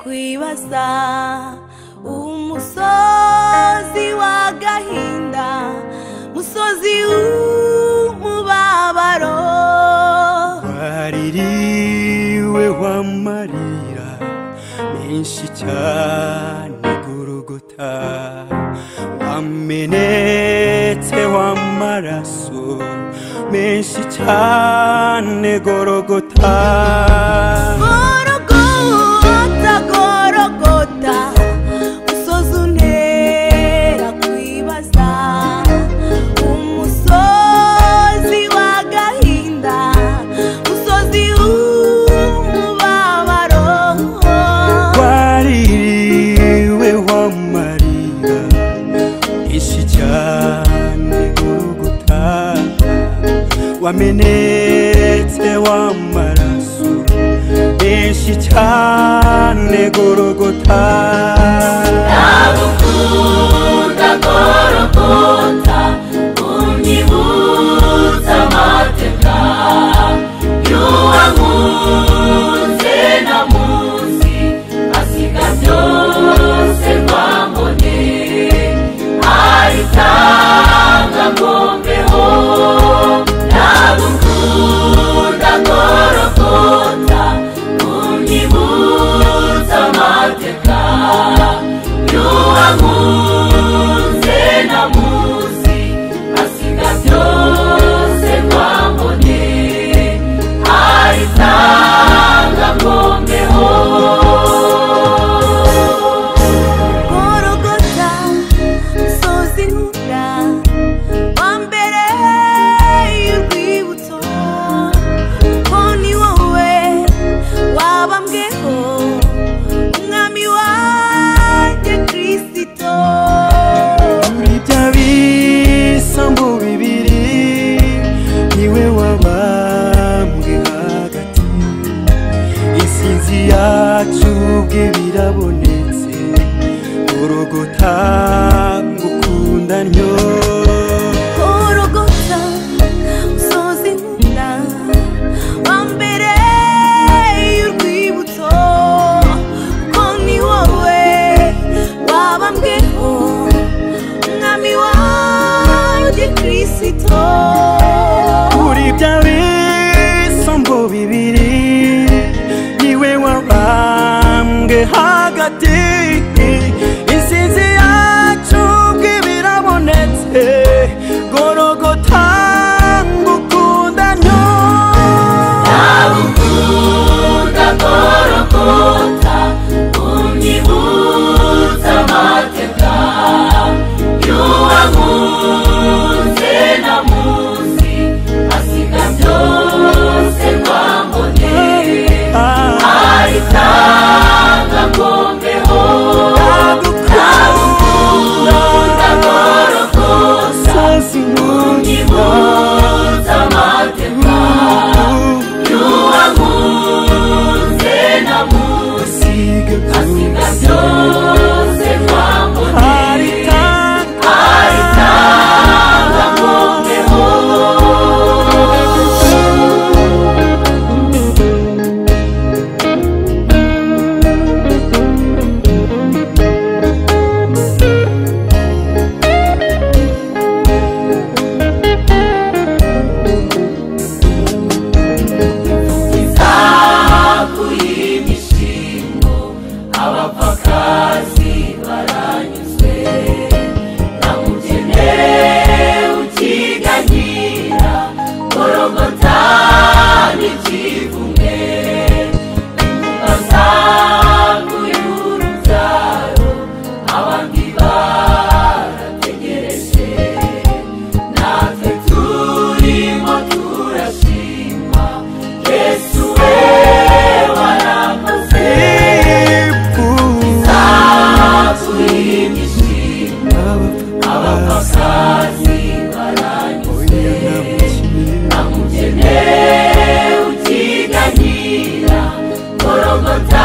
urasa umusozi w'agahinda musozi w'umubabaro waririwe w'amarira menshi cyane gurugota wamenetse w'amaraso menshi cyane gorogota gorogota gorogota musozi untera kwibaza umusozi w'agahinda musozi w'umubabaro waririwe w'amarira menshi cyane gurugota wamenetse w'amaraso menshi cyane gorogota Nagukunda gorogota unyibutsa amateka y'uwankunze na munsi asiga byose twambone arisanga ngombeho nagukunda gorogota unyibutsa amateka y'uwankunze na munsi asiga byose twambone arisanga ngombeho gorogota musozi nkura wa mbere y'urwibutso ko ni wowe wabambweho umwami wanjye kirisito muri bya bisambu bibiri niwe wabambwe hagati isinzi yacu ubwe birabonetse urugota ngukunda ntyo gorogota musozi nkura wa mbere y'urwibutso ko ni wowe wabambweho umwami wanjye kirisito muri bya bisambu bibiri niwe wabambwe hagati insinzi yacu ubwe birabonetse gorogota ngukunda ntyo nagukunda gorogota unyibutsa amateka y'uwankunze na munsi asiga byose twambone Ah, arisanga ngombeho ngukunda sozi nyibuza amateka ngukunda y'uwankunze na munsi usiga na byose byose twambone aritanga arisanga ngombeho izaku y'imishingo abapfakazi baranyuzwe namugene ukiganyira gorogota n'ikivume intumba zaku y'urubyaro abandi barategereje natwe turimo turashima yesu we warakoze akuyimishima abapfakazi baranyuze namugene ukiganyira gorogota